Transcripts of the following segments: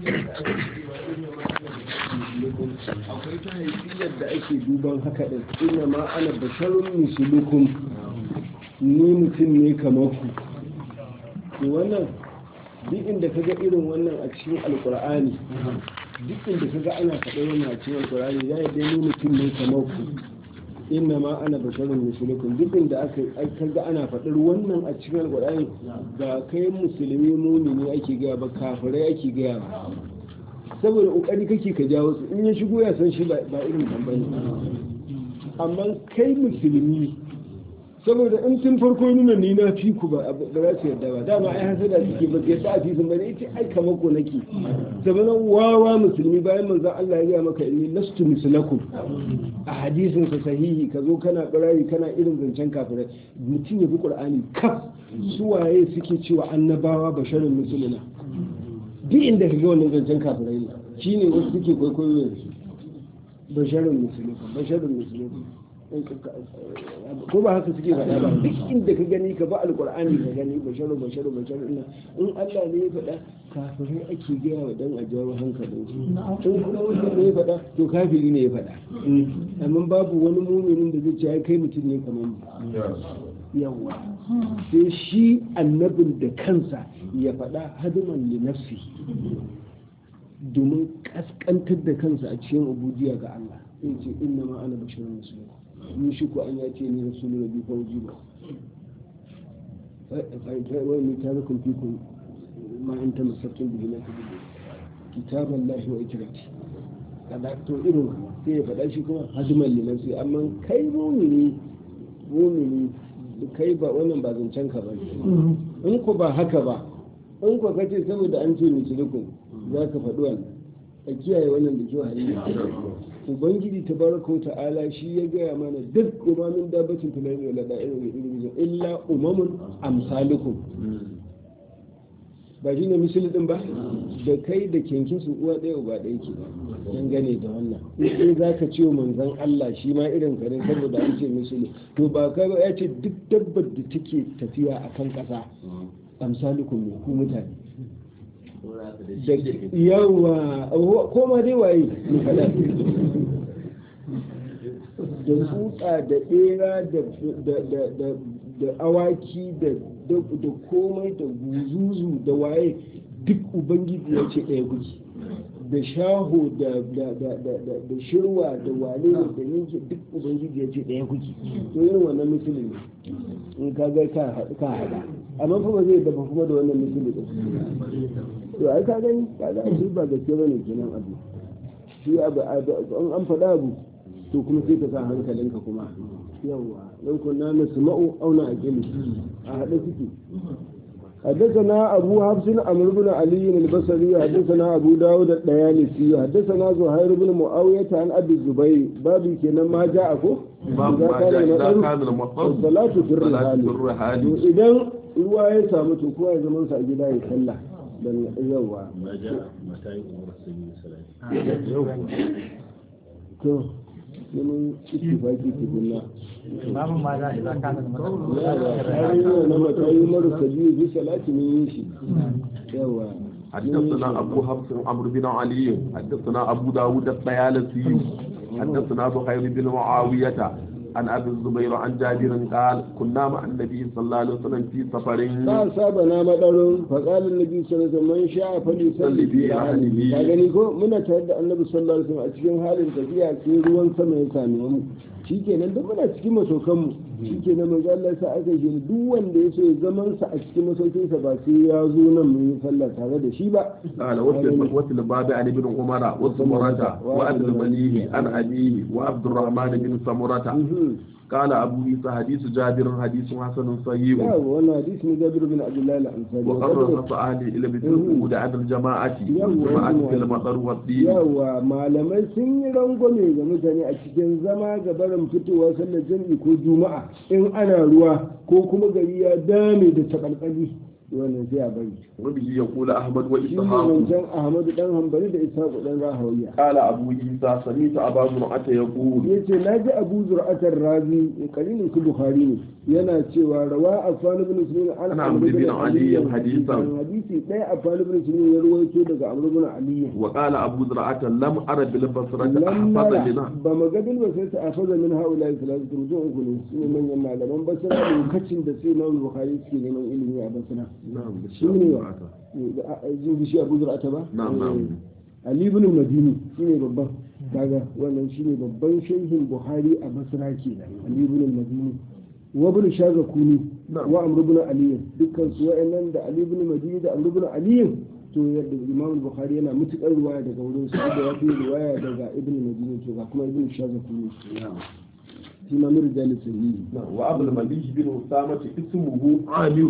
akwai ta haifiyar da ake duban haka din ina ma ana basharun misulukum ni mutum ne kamar ku to wannan duk inda kaga irin wannan a cikin alkur'ani duk inda kaga ana faɗa wannan a cikin alkur'ani ya yi ni mutum ne kamar ku inna ma ana basharun misulukum duk inda aka kaga ana faɗar wannan a cikin alkur'ani ba kai musulmi mumini ake gaya ba kafirai ake gaya ba saboda kokari kake ka jawo su in ya shigo ya san shi ba irin tambani amma kai musulmi saboda in tun farko nuna ni na fi ku ba za su yarda ba dama ai hasada suke ba yadda a fi sun bane ita ai kamar ko nake saboda wawa musulmi bayan manzon Allah ya gaya maka inni lastu mislakum a hadisin sa sahihi ka zo kana barari kana irin zancen kafirai mutum ya bi qur'ani kaf su waye suke cewa annabawa basharun musulmina duk inda ka ga wannan zancen kafirai ne shi ne wasu suke kwaikwayo da su basharun musulmi basharun musulmi ko ba haka suke faɗa ba duk inda ka gani ka ba alƙur'ani ka gani basharun basharun basharun ina in Allah ne ya faɗa kafirai ake gaya wa dan a jawo hankalin su in kuma wanda ne ya faɗa to kafiri ne ya faɗa amma babu wani muminin da zai ce ai kai mutum ne kamar mu yawa sai shi annabin da kansa ya faɗa hadiman li nafsi domin kaskantar da kansa a cikin ubudiya ga Allah sai ce inna ma ana basharun musulmi ni shi ko an ya ce ni rasulun rabbi fawji ba wani ta zakon fikun ma in ta masattun bihi na kudu kitaban lahi wa ikirati kada to irin sai ya faɗa shi kuma hadiman li nafsi amma kai mumini mumini kai ba wannan ba zancen ka ba in ku ba haka ba in ku kace saboda an ce musulukun za ka faɗi wannan a kiyaye wannan da kyau hanyar ubangiji ta baraka wa ta'ala shi ya gaya mana duk umamin dabbacin tunani wala da irin irin illa umamun amsalukum ba shi ne misali din ba da kai da kenkin su uwa ɗaya uba ɗaya ke dangane da wannan in za ka ce manzan Allah shi ma irin kare saboda an ce misali to ba kai ba ya ce duk dabbar da take tafiya a kan ƙasa amsalukum ne ku mutane yawa ko ma dai waye ne fada da tsutsa da bera da awaki da komai da guzuzu da waye duk ubangiji ya ce ɗaya kuki da shaho da shirwa da wane da yanke duk ubangiji ya ce ɗaya kuki to yin wannan musulun ne in ka ga ka haɗa amma kuma zai dafa kuma da wannan musulun ɗin to ai ka gani ka ga shi ba gaske ba ne kenan abu shi abu an faɗa abu to kuma sai ka sa hankalinka kuma yawa don kunna na suma'u auna a gini a haɗe suke حدثنا أبو حفص عمرو بن علي البصري حدثنا أبو داود الديالسي حدثنا زهير بن معاوية عن أبي الزبير بابي كنا ما جاءكم باب ما جاء إذا كان المطر الصلاة في الرحال إذا رواية سامت كوا زمان سأجدا يصلى بل يوا ما جاء متى يؤمر السبيل الصلاة to neman ittifaki tukunna babu ma za a kana da yawa na matayi marasa biyu bi salati mun yi shi yawa حدثنا أبو حفص عمرو بن علي حدثنا أبو داود الطيالسي حدثنا زهير بن معاوية عن أبي الزبير عن جابر قال كنا مع النبي صلى الله عليه وسلم في سفر ba saba na madarin faƙalin nabi sallallahu alaihi wasallam sha fali salli fi ahlihi ka gani ko muna tare da annabi sallallahu alaihi wasallam a cikin halin tafiya sai ruwan sama ya same mu shikenan duk muna cikin masokan mu shikenan manzo Allah ya sa aka yi duk wanda ya so ya zaman sa a cikin masaukin sa ba sai ya zo nan mu yi sallah tare da shi ba قال وفي الباب عن ابن عمر وسمرة وعبد المليح عن أبيه وعبد الرحمن بن سمرة قال أبو عيسى حديث جابر حديث حسن صحيح yawa wannan hadisi ne Jabir bin Abdullah al-Ansari وقرر خص أهل إلى مثل وجود عدد الجماعة جماعة في المطر والدين yawa malamai sun yi rangwame ga mutane a cikin zama ga barin fitowa sallar jami'i ko juma'a in ana ruwa ko kuma gari ya dame da takalkali wannan sai a bari وبه يقول أحمد shi ne وإسحاق wancan ahmadu dan hambali da ishaqu dan rahawiya قال أبو عيسى سمعت أبا زرعة يقول yace naji abu zur'atar razi kalilin su bukhari ne yana cewa rawa afan ibn muslim an Ana amr ibn bin Ali ali hadisan. hadisi ɗaya afan ibn muslim ya ruwaito daga amr ibn ali وقال أبو زرعة لم أرى بالبصرة lam أحفظ nara منها ba magadin ba sai ta afaza min haula salatu mutum uku ne su ne manyan malaman basra lokacin da sai imam bukhari suke neman ilimi a basra نعم shi ne jin shi abu zur'ata ba نعم نعم Ali ibn Madini shine babban kaga wannan shine babban shehin Buhari a Basra kenan Ali ibn Madini wa ibn Shazakuni Na'am. wa Amr ibn Ali dukkan su wa'annan da Ali ibn Madini da Amr ibn Ali to yadda Imam Bukhari yana mutukar riwaya daga wurin su da yafi riwaya daga Ibn Madini to ga kuma Ibn Shazakuni shi ma min rijal sahihi نعم وأبو المليح بن أسامة اسمه عامر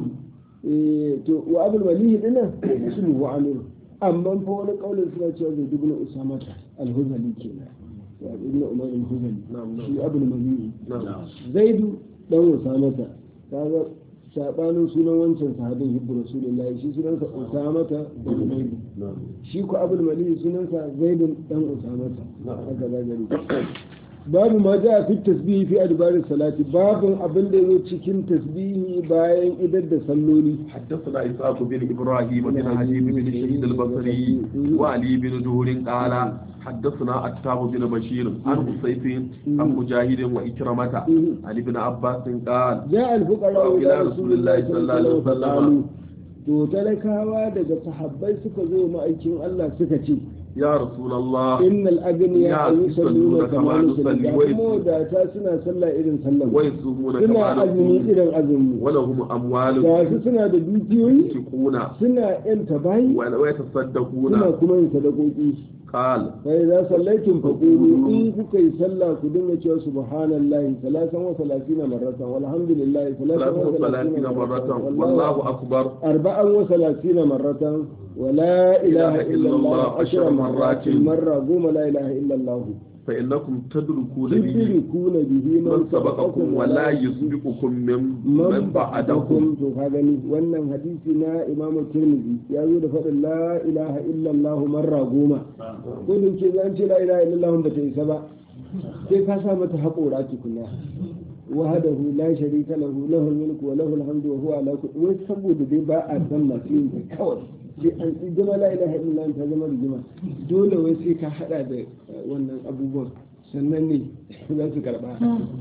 eh to wa Abdul Malih dinnan ismu wa Amir amma fa wani kaulin suna cewa zai dubna Usama al-Huzali kenan wa ibn Umar al-Huzali نعم shi Abdul Malih نعم zaidu dan usamata kaga sabanin sunan wancan sahabin hibbu rasulullahi shi sunansa usamata da zaidu نعم shi ku abul mali sunansa zaidun dan usamata Na'am. haka za gari babu ma ja fi tasbihi fi adbarin salati babun abin da yazo cikin tasbihi bayan idar da salloli حدثنا إسحاق بن إبراهيم بن حبيب بن شهيد البصري وعلي بن دهور قال حدثنا أتاب بن بشير عن حسيف عن مجاهد وإكرمة عن ابن عباس قال ja al-fuqara ila rasulillahi sallallahu alaihi wasallam. to talakawa daga sahabbai suka zo ma'aikin Allah suka ce يا رسول الله إن الأغنياء يا يصلون يصلون كما كما نصلي نصلي kuma da ta suna sallah irin sallah ويصومون suna كما azumi نصوم irin azumi ولهم أموال ga su suna da dukiyoyi ينفقون suna yanta bayi ويتصدقون suna kuma yin sadakoki قال sai za sallaitum faqulu in kuka yi sallah ku dinga cewa subhanallahi salasan wa salasina marratan walhamdulillahi salasan ثلاث wa وثلاثين salasina مرة marratan والله أكبر أربعا وثلاثين مرة ولا إله إلا الله عشر مرات مرة قوم لا إله إلا الله فإنكم تدركون به تدركون به من سبقكم ولا يسبقكم من man من بعدكم ba'adakum to ka gani wannan hadisi na Imam Tirmidhi ya zo da faɗin la ilaha illallah marra goma ko da ke zan ce la ilaha illallah ba ta isa ba sai ka sa mata haƙora tukunna wahdahu la sharika lahu lahu mulku wa lahu alhamdu wa huwa ala kulli wai saboda dai ba a san masu yin ta kawai sai an zama la ilaha illallah ta zama rigima dole wai sai ka hada da eh, wannan abubuwan sannan ne za su karba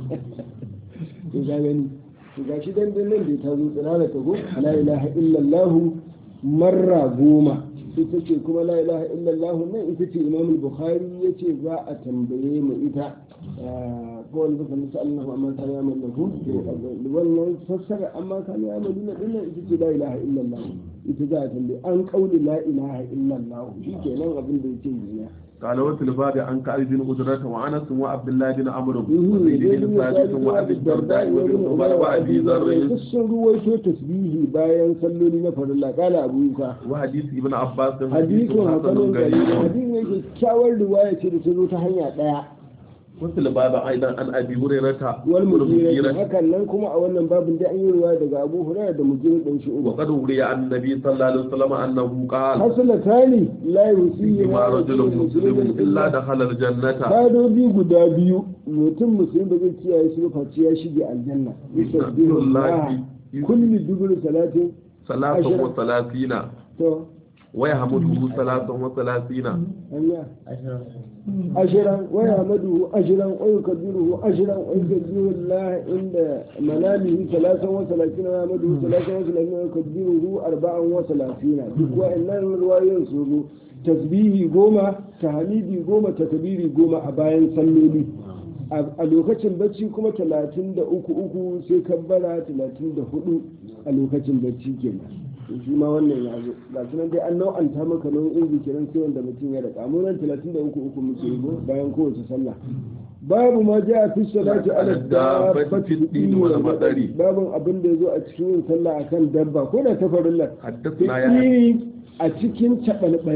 to ga gani to ga shi dan dan nan da ta zo tsirara ta go la ilaha illallah marra goma ita ce kuma la ilaha illallah nan ita ce imam al-bukhari yace za a tambaye mu ita ko wani zaka musu Allah amma ta ya mallaku wannan fassara amma ka ya mallaku din nan ita ce la ilaha illallah ita za a tambaye an kauli la ilaha illallah shikenan abin da yake yi قال وفي الباب عن كعب بن أجرة وأنس وعبد الله بن عمرو Mhm, وزيد zai بن bin ثابت Sabit وأبي الدرداء وابن عمر وأبي ذر duk sun ruwaito tasbihi bayan salloli na farilla kala abu yuka وحديث ابن عباس حديث hadisin hasanin حسن gari غريب hadisin yake kyawar riwaya ce da ta zo ta hanya daya وفي الباب أيضا عن أبي هريرة wal mujira والمغيرة hakan nan kuma a wannan babin da an yi riwaya daga Abu Hurairah da mujira dan shi uba وقد روي عن النبي صلى الله عليه وسلم أنه قال hasalatani la yusihi ما رجل مسلم إلا دخل الجنة Kadobi guda biyu mutum musulmi ba zai kiyaye su ba face ya shige aljanna yusabbihu Allah kulli dubur salatin ثلاثة وثلاثين to ويحمده ثلاثة وثلاثين hanya ashiran wa yahmaduhu ashiran wa yukabbiruhu ashiran wa yusabbihu Allah inda manamihi salasan wa salatina wa yahmaduhu salasan wa salatina wa yukabbiruhu arba'an wa salatina duk wa'annan ruwayoyin su zo tasbihi goma tahmidi goma takbiri goma a bayan salloli a lokacin bacci kuma talatin da uku uku sai kabbara talatin da hudu a lokacin bacci kenan shi ma wannan ya zo ga su nan dai an nau'anta maka nau'in zikiran sai wanda mutum ya raka mu nan talatin da uku uku muke yi bayan kowace sallah babu ma ja fi salati ala dabbati dini wal madari babun abin da yazo a cikin yin sallah akan dabba ko da ta farilla حدثنا يا a cikin cabalbali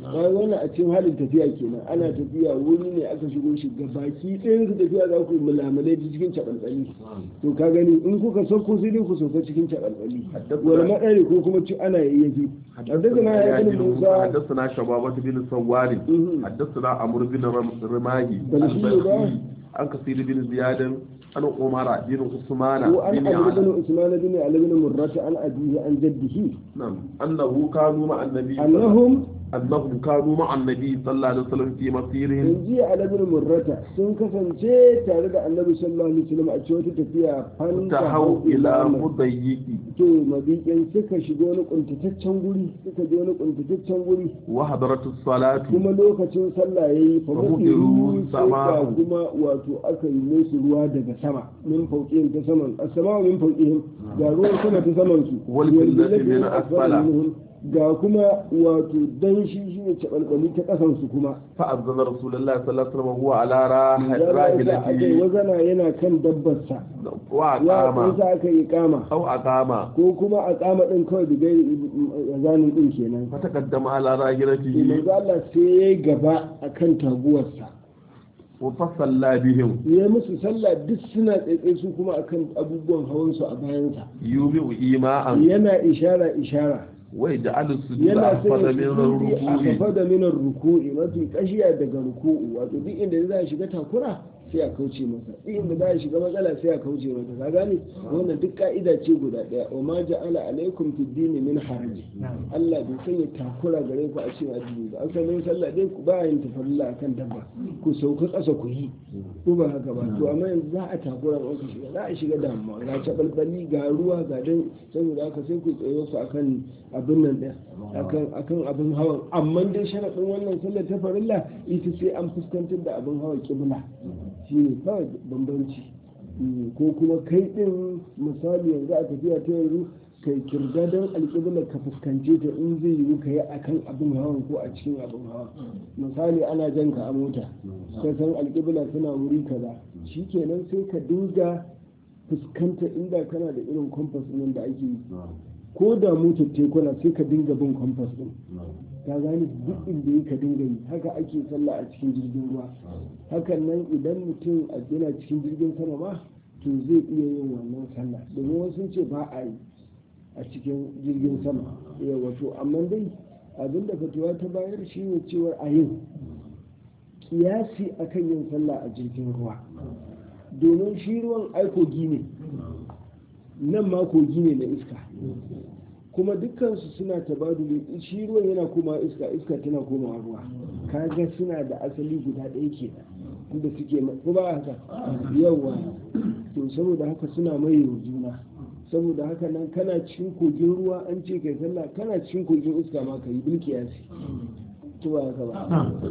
bayan wannan a cikin halin tafiya kenan ana tafiya wuri ne aka shigo shi ga baki ɗayan su tafiya za ku yi mulamalai ta cikin caɓalɓali to ka gani in kuka sauko sai dai ku sauka cikin caɓalɓali wani maɗari ko kuma ci ana yayyafi حدثنا يا ابن موسى حدثنا شبابة بن سوار حدثنا عمرو بن رماهي بل شيء البلخي عن كثير بن زياد عن عمر بن عثمان وعن بن علي علي بن عثمان بن علي بن مرة عن أبيه عن جده نعم أنه كانوا مع النبي أنهم أنهم كانوا مع النبي صلى الله عليه وسلم في مسيرهم in ji علي بن مرة sun kasance tare da annabi sallallahu alaihi wasallam a cikin wata tafiya تهوا إلى مضيق to mabiƙin suka shiga wani kuntataccen guri suka je wani kuntataccen guri وحضرت الصلاة kuma lokacin sallah yayi fa Famudiru mudiru sai ga sama'u. kuma wato aka yi musu ruwa daga sama min fauqihim ta saman as-sama'u min fauqihim ga ruwan sama ta saman su Wal fillati min asfala. minhum. ga kuma wato danshi shine cabalbali ta kasan su kuma فأذن رسول الله صلى الله عليه وسلم وهو على راح- ya sa aka yi راحلته wazana yana kan dabbarsa ya وأقام sa aka yi kama أو أقام ko kuma a kama din kawai da gai zanin din kenan فتقدم على to راحلته manzo Allah sai ya gaba akan taguwarsa وفصلى بهم ya musu sallah duk suna tsaitsaye su kuma akan abubuwan hawansu a bayansa يومئ إيماء yana ishara ishara ويجعل السجود yana أحفظ sai من ya sujudi a الركوع kafa da minar ruku'i mafi kashiya daga ruku'u wato duk inda za a shiga takura sai a kauce masa duk inda za a shiga matsala sai a kauce masa ka gane wannan duk ka'ida ce guda daya wa ma ja'ala alaikum fid dini min haraji Allah bai sanya takura gare ku a cikin addini ba asalin sallah dai ku ba yin tafarilla akan dabba ku sauka ƙasa ku yi ko ba haka ba to amma yanzu za a takura ba ku shiga za a shiga damuwa ga cabalbali ga ruwa ga dan saboda haka sai ku tsayo ku akan abin nan ɗaya akan akan abin hawan amma dai sharaɗin wannan sallar ta farilla ita sai an fuskantar da abin hawa kibla shi ne kawai bambanci Mm, ko kuma kai ɗin misali yanzu a tafiya ta yanzu kai kirga don alƙibla ka fuskance ta in zai yiwu ka yi a kan abin hawan ko a cikin abin hawan misali ana jan ka a mota ka san alƙibla suna wuri kaza shikenan sai ka dinga fuskanta inda kana da irin kompas nan da ake yi ko da motar tekuna sai ka dinga bin kompas din ka gane duk inda yi ka dinga yi haka ake sallah a cikin jirgin ruwa hakan nan idan mutum a yana cikin jirgin sama ma to zai iya yin wannan sallah domin wasu sun ce ba a yi a cikin jirgin sama ya wato amma dai abinda fatuwa ta bayar shi ne cewar a yin kiyasi akan yin sallah a jirgin ruwa domin shi ruwan aikogi ne nan ma kogi ne na iska kuma dukkansu suna tabaduli shi ruwan yana koma iska iska tana koma ruwa kaga suna da asali guda ɗaya ke da suke ko ba haka yawa to saboda haka suna mai juna saboda haka nan kana cikin kogin ruwa an ce kai sallah kana cikin kogin iska ma ka yi bilkiyasi to ba haka ba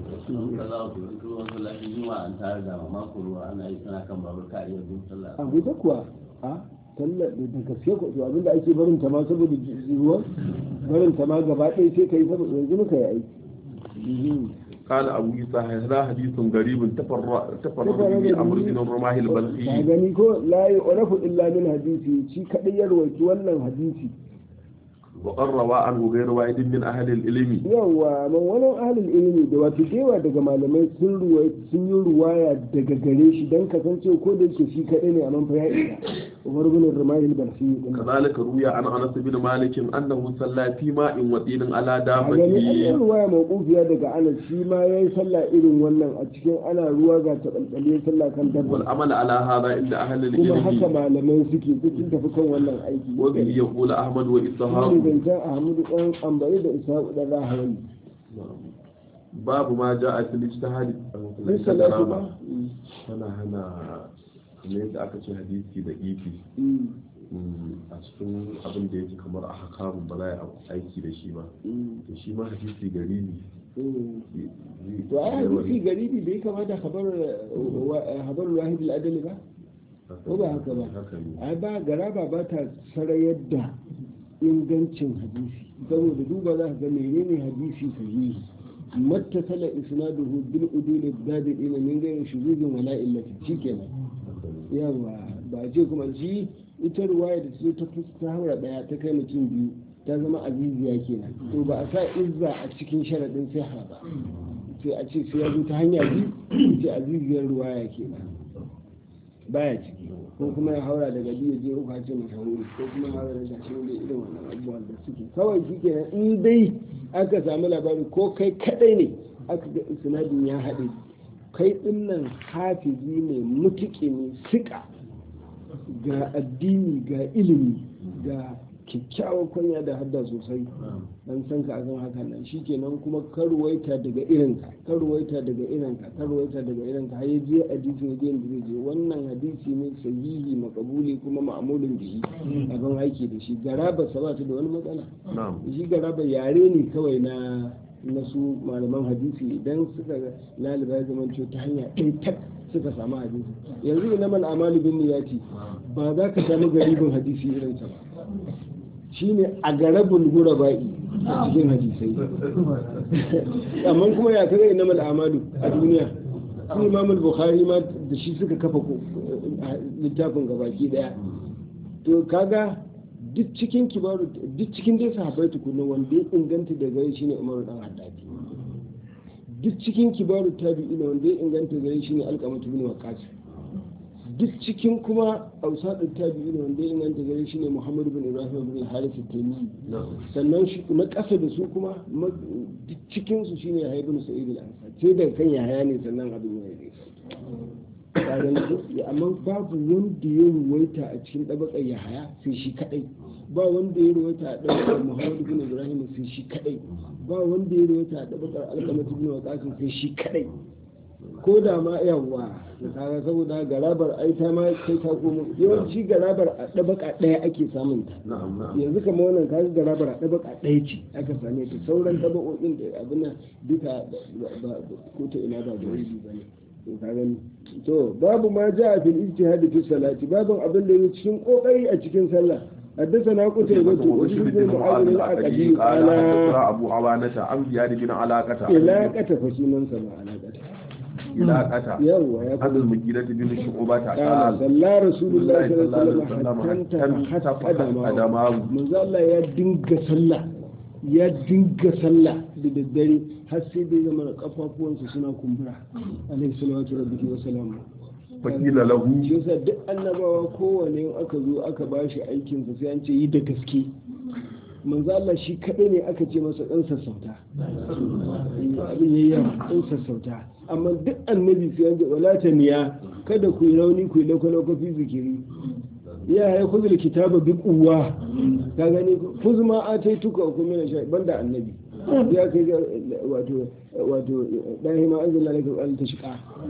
a guda kuwa a sallar da gaske ko to abinda ake barin ta ma saboda ruwan barin ta ma gaba ɗaya sai kai saboda yanzu muka yi aiki قال أبو عيسى هذا حديث غريب تفرد تفرد به أمر بن الرماح ka البلخي gani ko la yu'rafu illa min hadisi shi kadai ya rawaiti wannan hadisi وقد روى عنه غير واحد من أهل العلم yawa man wani ahlul ilimi da wato dewa daga malamai sun ruwaya sun yi ruwaya daga gare shi dan kasance ko da yake shi kadai ne amma fa ya isa Umar bin Rumayil Balsi din كذلك روي عن أنس بن مالك أنه صلى في ماء وطين على a gani an yi دابته ruwaya mawqufiya daga Anas shi ma yayi sallah irin wannan a cikin ana ruwa ga tabalbale sallah kan dabba والعمل على هذا عند أهل kuma haka العلم malamai suke duk sun tafi kan wannan aiki وبه يقول أحمد shi وإسحاق ne zancen Ahmadu ɗan ambari da Ishaq ɗan Rahawi باب ما جاء في الاجتهاد Bin salatu ba? tana hana kamar yadda aka ce hadisi da ifi Mm, a cikin abin da yake kamar a hakamun ba za a aiki da shi ba mm, to shi ma hadisi gari ne mm. to ai hadisi garibi bai kamata habar habar wahid al-adali ba ko ba haka ba haka ne ai ba garaba ba ta sarayar da ingancin hadisi saboda duba za ka ga menene hadisi sahihi mattasala isnaduhu bil udul ad-dadiin min ghayri shuzuzin wala illati shikenan yawa ba a ce kuma shi ita ruwaya da su ta ta haura daya ta kai mutum biyu ta zama aziziya kenan to ba a sa izza a cikin sharaɗin siha ba sai a ce sai ya zo ta hanya biyu ce aziziyar ruwaya kenan baya ciki ko kuma ya haura daga biyu je uku ce mashahuri ko kuma ya haura daga shi ne irin wannan abubuwan da suke kawai shi kenan in dai aka samu labari ko kai kadai ne aka ga isnadin ya haɗe kai dinnan hafizi ne mutuƙi ne siƙa ga addini ga ilimi ga kyakkyawar kwanya da hadda sosai dan san ka akan hakan nan shikenan kuma karwaita daga irinka karwaita daga irinka karwaita daga irinka har je hadisi ne da zai je wannan hadisi ne sahihi makabuli kuma ma'amulin bihi abin aiki da shi garaba sa ba ta da wani matsala shi garaba yare ne kawai na na su malaman hadisi idan suka laliba ya zama ta hanya ɗaya tak suka samu hadisi yanzu ina mal amalu bin niyati ba za ka samu garibin hadisi irinsa ba shine a garabul guraba'i a cikin hadisai amma kuma ya kaga ina mal amalu a duniya su imam bukhari ma da shi suka kafa littafin gabaki daya to kaga duk cikin kibaru duk cikin dai sahabbai tukunna wanda ya inganta da gare shine umaru dan haddadi duk cikin kibaru tabi'ina wanda ya inganta gare shine alqamatu bin waqas duk cikin kuma ausadin tabi'ina wanda ya inganta gare shine muhammadu bin ibrahim bin harith at-tamimi sannan shi na kasa da su kuma duk cikin su shine yahya ibn sa'id al-ansari sai da kan yahya ne sannan abin ya yi amma babu wanda ya ruwaita a cikin ɗabakar yahaya sai shi kaɗai ba wanda ya ruwaita a ɗabakar muhammadu bin ibrahim sai shi kaɗai ba wanda ya ruwaita a ɗabakar alkamatu bin waqasim sai shi kaɗai ko da ma yawa da kaga saboda garabar ai ta ma kai ta komo yawanci garabar a ɗabaka ɗaya ake samun ta yanzu kama wannan kaga garabar a ɗabaka ɗaya ce aka same ta sauran ɗabakokin da abin nan duka ko ta ina ba da wuri ba ne to babu ma ja a fil ijtihad fi salati babun abin da yake cikin kokari a cikin sallah حدثنا قتيبة وبشر بن معاذ العقدي قال حدثنا أبو عوانة عن زياد بن علاقة علاقة فشيما سمع علاقة علاقة يوا يا عن المجيرة بن شعبة قال قال صلى رسول الله صلى الله عليه وسلم وسلم حتى قدمه قدمه من الله يا دنگ صلى ya dinga sallah da daddare har sai dai zama kafafuwansa suna kumbura alaihi salatu rabbihi wa salamu fakila lahu shi yasa duk annabawa kowane in aka zo aka ba shi aikinsa sai an ce yi da gaske manzo Allah shi kaɗai ne aka ce masa ɗan sassauta abin yayi yawa ɗan sassauta amma duk annabi sai an ce wala niya kada ku yi rauni ku yi lauka fi zikiri ya ya kuzu da kitaba bi kuwa ka gani kuzu ma a ta yi tuka ku mina sha banda annabi ya kai ga wato wato dahi ma anzala laka al tashqa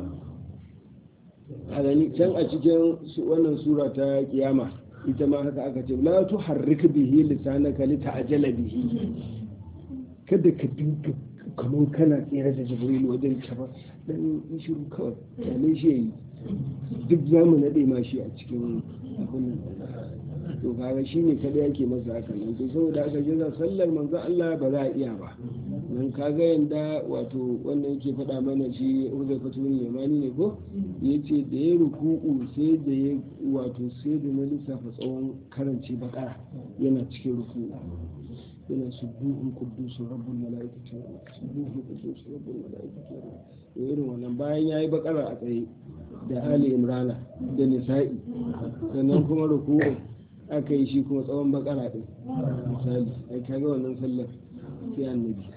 a gani can a cikin wannan sura ta kiyama ita ma haka aka ce la tuharrik bihi lisanaka li ta'jala bihi kada ka dinga kamar kana tsere da jibril wajen ba dan shiru kawai kyale shi yayi duk zamu nade ma shi a cikin abin nan to kaga shi ne kada yake masa haka nan to saboda haka jaza sallar manzo Allah ba za a iya ba nan kaga yanda wato wannan yake faɗa mana shi Uzai Fatul Yamani ne ko yace da ya ruku'u sai da ya wato sai da na lissafa tsawon karanci bakara yana cikin ruku'u yana subuhun quddus rabbul malaikati subuhun quddus rabbul malaikati irin wannan bayan yayi bakara a tsaye da ali imrana da nisa'i sannan kuma ruku'u aka yi shi kuma tsawon bakara din misali ai kaga wannan sallar sai annabi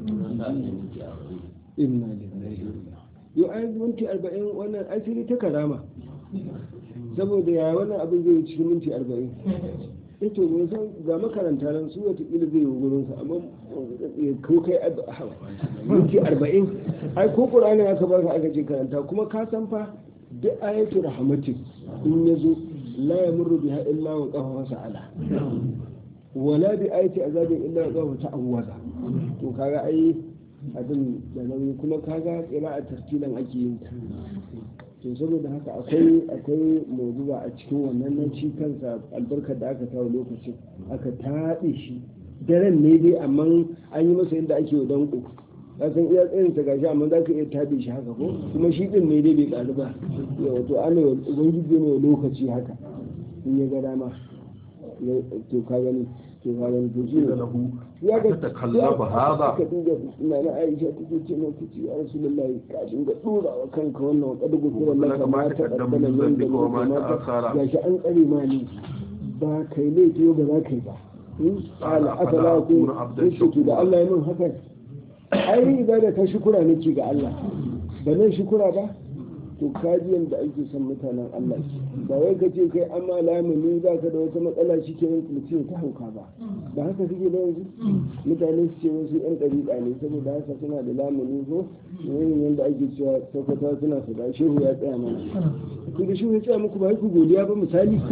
inna lillahi yau ai minti arba'in wannan asiri ta karama saboda ya wannan abin zai yi cikin minti arba'in ito mun san ga makaranta nan su watakila zai yi wurin sa amma ko kai minti arba'in ai ko ƙuranin aka baka aka ce karanta kuma ka san fa duk ayatu rahmatin in ya zo la yamurru biha illa wa qafa sa'ala wala bi ayati azabin illa wa qafa ta'awwaza to kaga ai abin da nauyi kuma kaga qira'a tartilan ake yin ta to saboda haka akwai akwai mawdu'a a cikin wannan nan shi kansa albarkar da aka kawo lokacin aka taɗe shi daren ne dai amma an yi masa yadda ake danko ka san iya tsayin sa gashi amma za ka iya taɗe shi haka ko kuma shi din ne dai bai ƙaru ba wato ana ubangiji ne lokaci haka in ya ga dama to ka gani to ga wani to shi ne له ya ga تتكلف هذا ka dinga ina na Aisha take ce mai kuci ya Rasulullahi ka dinga dora wa kanka wannan kada gusura Kuma laka ma ma ta ta kaddama kaddama min nan da zambika wa ma ta akhara. gashi an tsare ma ne ba kai laifi ba za ka yi ba in ala afala ku akuna abdan yake da Allah ya min haka ai ibada ta shukura nake ga Allah ba nan shukura ba to kaji yanda ake son mutanen Allah ba wai ka ce kai amma lamuni ba ka da wata matsala shi ke yin mutum ta hauka ba ba haka suke da yanzu mutane su ce wasu yan ɗariƙa ne saboda haka suna da lamuni ko yayin yanda ake cewa saukata suna su da shehu ya tsaya mana ku da shehu ya tsaya muku ba ku godiya ba misali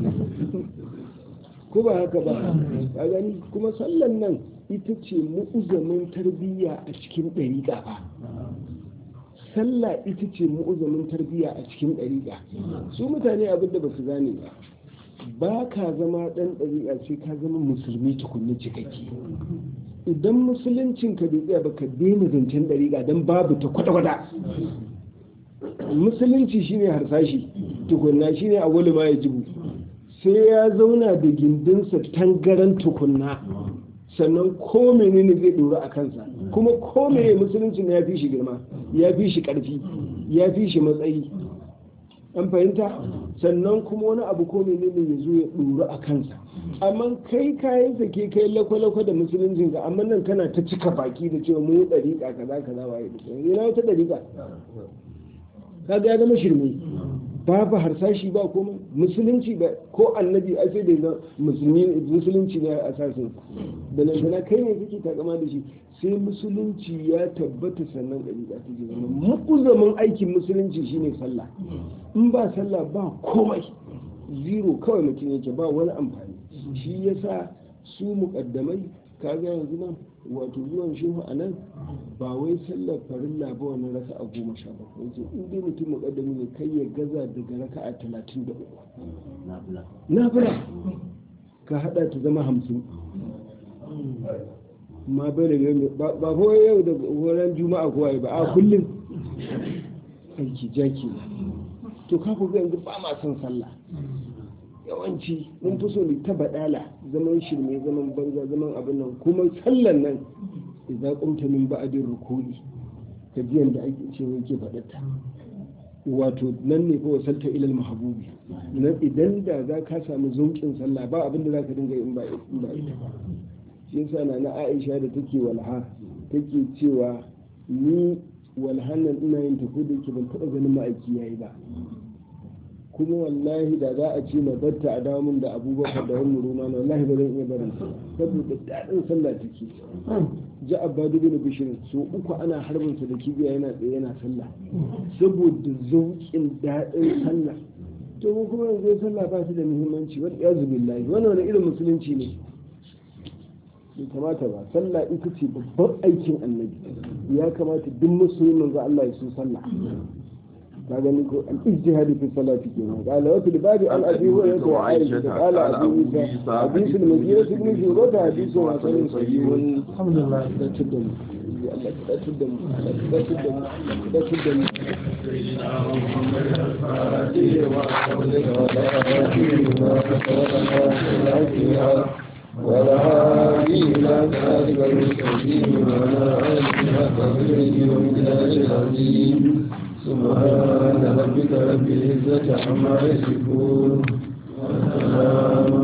ko ba haka ba ka gani kuma sallan nan ita ce mu'uzamin tarbiyya a cikin ɗariƙa ba sallah ita ce mu'uzamin tarbiyya a cikin ɗariƙa su mutane abin da ba su gane ba ba ka zama ɗan ɗariƙa sai ka zama musulmi tukunni cikakke idan musuluncin ka bai tsaya ba ka daina zancen ɗariƙa don babu ta kwata-kwata musulunci shine harsashi tukunna shine a wani ma ya jibu sai ya zauna da gindinsa tangaran tukunna sannan ko menene zai dora a kansa kuma ko meye musulunci na ya fi shi girma ya fi shi karfi ya fi shi matsayi an fahimta sannan kuma wani abu ko menene ya zo ya dora a kansa amma kai kayan sake kai lakwalakwa da musuluncin ka amma nan kana ta cika baki da cewa mu dariƙa kaza kaza waye ina wata dariƙa kaga ya zama shirme babu harsashi ba komai musulunci ba ko annabi a sai da musulmi musulunci ne a sasin da nan sana kai ne kake takama da shi sai musulunci ya tabbata sannan ɗariƙa ta ji zama mukuzamin aikin musulunci shine sallah in ba sallah ba komai zero kawai mutum yake ba wani amfani shi yasa su muƙaddamai kaga yanzu nan wato zuwan shehu a nan ba wai sallar farilla ba wani raka a goma sha bakwai ce in dai mutum muƙaddami ne kai ya gaza daga raka a talatin da uku nafila ka haɗa ta zama hamsin ma bai da yau ba ko yau da horon juma'a kowa ba a kullum aiki jaki to ka ku yanzu ba ma son sallah yawanci mun fi so ne ta baɗala zaman shirme zaman banza zaman abin nan kuma sallan nan idan kumta min ba'adin rukuni ka ji yanda ake cewa yake faɗata wato nan ne fa wasalta ilal mahabubi nan idan da za ka samu zaukin sallah ba abin da za ka dinga in ba in ba ita ba shi yasa na na Aisha da take walha take cewa ni walhan nan ina yin tafi da ke ban taɓa ganin ma'aiki yayi ba kuma wallahi da za a ce na batta a damun da abubakar da wani ruma na wallahi ba zan iya barin saboda daɗin sallah take ji abadu bin bishir so uku ana harbin sa da kibiya yana tsaye yana sallah saboda zauƙin daɗin sallah to mu kuma yanzu sallah ba shi da muhimmanci wani iyazu billahi wannan wani irin musulunci ne bai kamata ba sallah ita ce babban aikin annabi ya kamata duk musulmin manzo Allah ya so sallah ka gani ko al ijtihad fi salati kenan qala wa fil babi an abi wa ya wa aisha qala abu isa hadith al madina ibn shurut hadith wa sanin sahihun alhamdulillah da tuddan Allah da tuddan Allah da tuddan da tuddan ولا هادي إلى ذلك المستقيم ولا آله قدره ومقداره العظيم سبحان ربك رب العزة عما يصفون وسلام